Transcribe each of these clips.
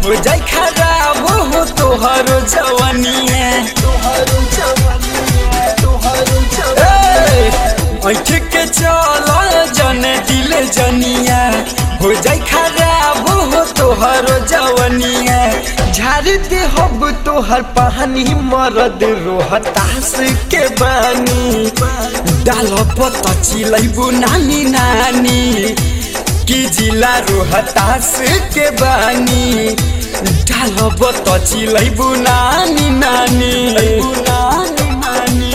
हो जाई खराब हो तोहरो जवनिया तोहरो जवनिया तोहरो जवनिया ऐठ के चल जन दिल जनिया हो जाई खराब हो तोहरो जवनिया झाड़ दे हब तोहर पानी मरद रोहतास के बानी डाल पत चिलैबू नानी नानी की जिला रोहतास के बानी डाल पत चिलैबू नानी नानी नानी नानी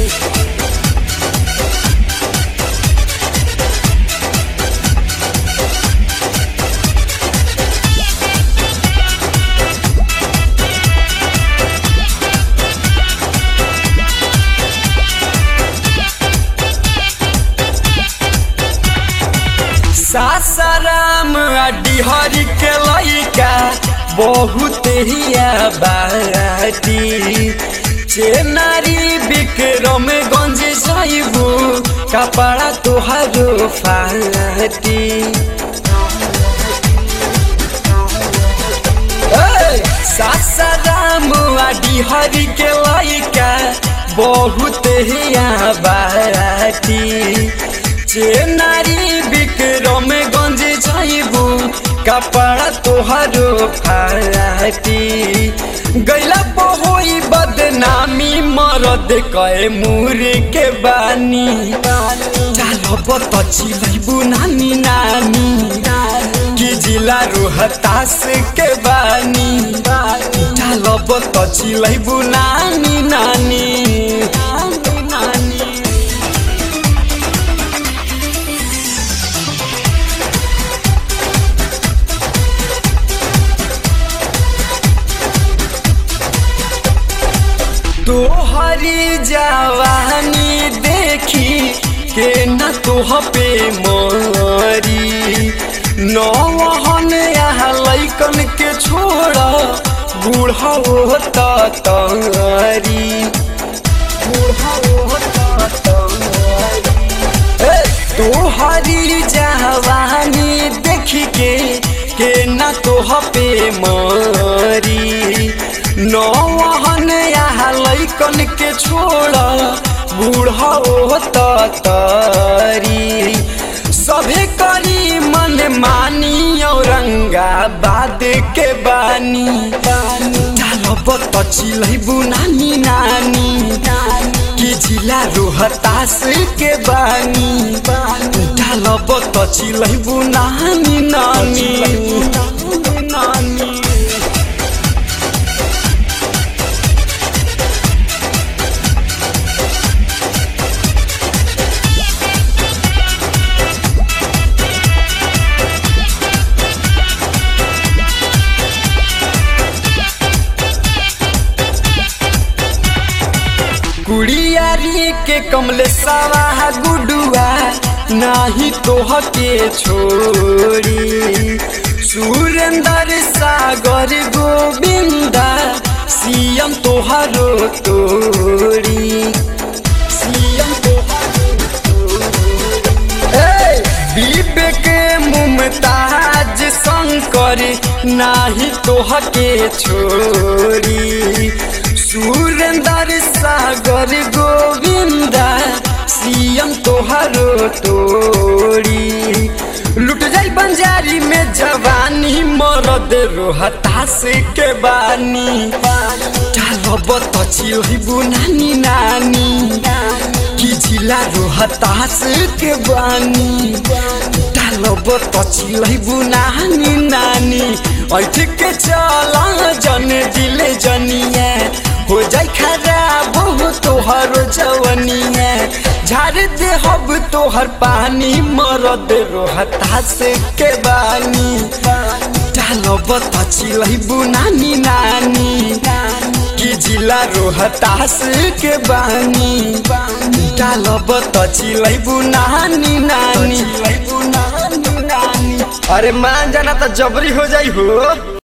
सासाराम डिहरी के लइका बहुत हिया बाटी चेनारी विक्रम गंज जाइबू कपड़ा तोहरो फाटी सासाराम डिहरी के लइका बहुत हिया बाटी चेनारी विक्रम गंज जाइबू कपड़ा तोहरो फाटी गैला पहोई बदनामी मरद कए मुर के बानी चाल बत चिलैबू नानी नानी की जिला रोहतास के बानी चाल बत चिलैबू नानी नानी नानी नानी तोहरी जवानी देखी के न तोह पे मरी नौहन यहाँ लैकन के छोड़ बूढ़ा तरी तोहरी जवानी देखी के के न तोह पे मरी नौहन यहाँ लैकन के छोड़ बूढ़ा तरी सभे करी मन मानी औरंगाबाद के बानी बत चिलैबू नानी नानी की जिला रोहतास के बानी डाल बत चिलैबू नानी नानी नानी कुड़ियारी के कमले सवा गुडुआ नाही तोह के छोड़ी सुरेंद्र सागर गोविंदा सीएम तोहरो तोड़ी सीएम विवेक मुमताज शंकर नाही तोह के छोड़ी सुरेंद्र सागर गोविंदा सीएम तोहरो तोड़ी लुट जाई बंजारी में जवानी मरद रोहतास के बानी बत चिलबू नानी नानी की जिला रोहतास के बानी बत चिलबू नानी नानी ऐठ के चला जन दिले जनिया हो जाई खराब हो तोहर जवनिया झाड़ दे हब तोहर पानी मरद रोहतास के बानी डाल बत चिलबू नानी नानी की जिला रोहतास के बानी डाल बत चिलबू नानी नानी अरे मान जाना तो जबरी हो जाई हो